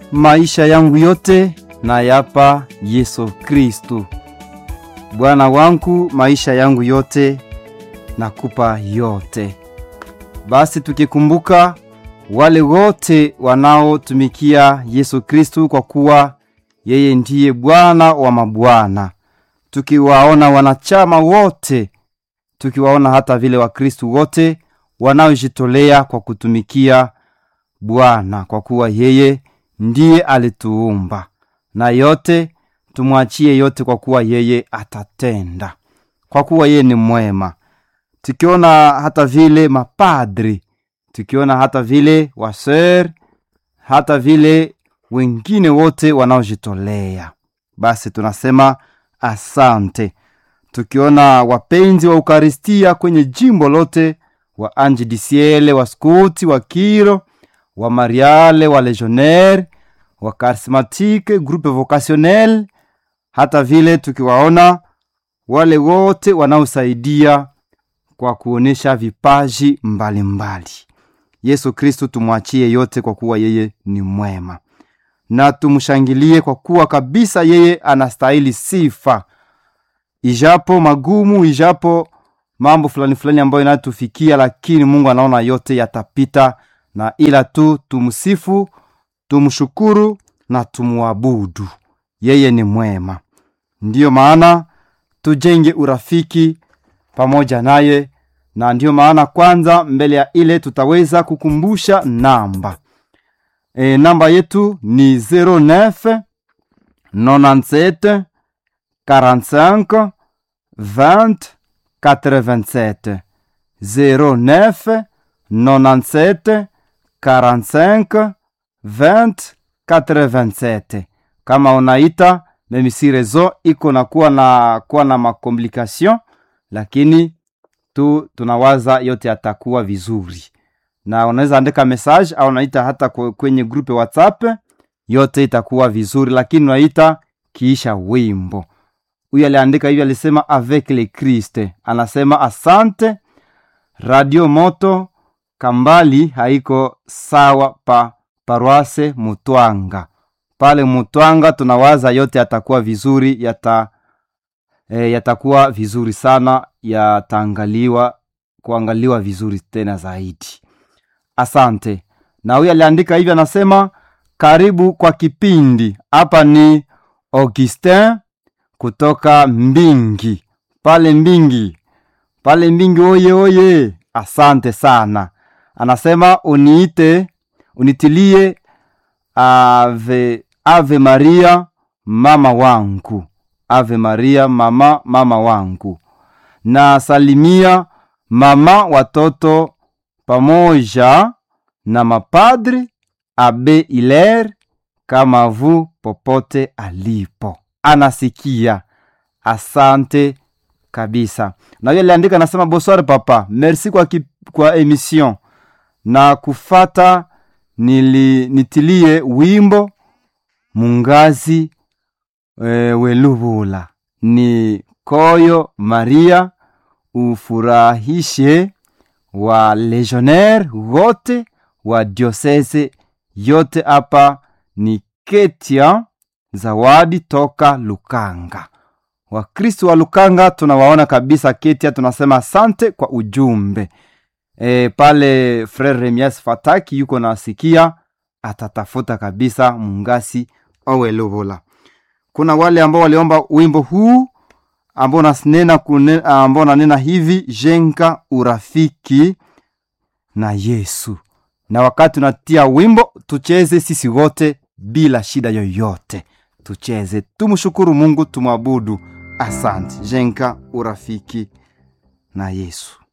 maisha yangu yote nayapa Yesu Kristu. Bwana wangu, maisha yangu yote nakupa yote. Basi tukikumbuka wale wote wanaotumikia Yesu Kristu, kwa kuwa yeye ndiye Bwana wa mabwana, tukiwaona wanachama wote, tukiwaona hata vile Wakristu wote wanaojitolea kwa kutumikia Bwana, kwa kuwa yeye ndiye alituumba, na yote tumwachie yote, kwa kuwa yeye atatenda, kwa kuwa yeye ni mwema. Tukiona hata vile mapadri, tukiona hata vile waser, hata vile wengine wote wanaojitolea, basi tunasema asante. Tukiona wapenzi wa Ukaristia kwenye jimbo lote, wa Ange du Ciel, wa Skuti, wa Kiro, wa Mariale, wa Legionnaire, wa Charismatique, groupe vocationnel, hata vile tukiwaona wale wote wanaosaidia kwa kuonesha vipaji mbalimbali mbali. Yesu Kristu tumwachie yote, kwa kuwa yeye ni mwema, na tumshangilie kwa kuwa kabisa yeye anastahili sifa, ijapo magumu, ijapo mambo fulani fulani ambayo inatufikia, lakini Mungu anaona yote yatapita, na ila tu tumsifu, tumshukuru na tumwabudu. Yeye ni mwema. Ndiyo maana tujenge urafiki pamoja naye, na ndiyo maana kwanza, mbele ya ile tutaweza kukumbusha namba e, namba yetu ni 09 97 45 20 87 09 97 45 20 87. Kama unaita meme si rezo iko na kuwa na kuwa na makomplikation, lakini tu tunawaza yote yatakuwa vizuri, na unaweza andika message au unaita hata kwenye grupe WhatsApp, yote itakuwa vizuri, lakini unaita kiisha wimbo. Huyu aliandika hivyo, alisema avec le Christ, anasema asante Radio Moto Kambali haiko sawa pa paroise Mutwanga pale Mutwanga, tunawaza yote yatakuwa vizuri, yata e, yatakuwa vizuri sana, yataangaliwa kuangaliwa vizuri tena zaidi. Asante. Na huyu aliandika hivi, anasema karibu kwa kipindi. Hapa ni Augustin kutoka Mbingi pale Mbingi pale Mbingi, oye oye, asante sana. Anasema uniite unitilie ave, ave Maria mama wangu, ave Maria mama mama wangu, na salimia mama watoto pamoja na mapadri abe Iler kama vu popote alipo anasikia. Asante kabisa. Na huyo aliandika anasema, bonsoir papa, merci kwa, ki, kwa emission na kufata nili, nitilie wimbo mungazi e, welubula ni koyo Maria ufurahishe wa legionnaire wote wa diosese yote. Hapa ni Ketia Zawadi toka Lukanga. Wakristo wa Lukanga tunawaona kabisa Ketia, tunasema asante kwa ujumbe e, pale Frere Remias Fataki yuko nasikia, atatafuta kabisa mungasi owelovola. Kuna wale ambao waliomba wimbo huu ambao nanena ambao nanena hivi jenga urafiki na Yesu, na wakati unatia wimbo tucheze sisi wote bila shida yoyote, tucheze tumshukuru Mungu, tumwabudu. Asante, jenga urafiki na Yesu.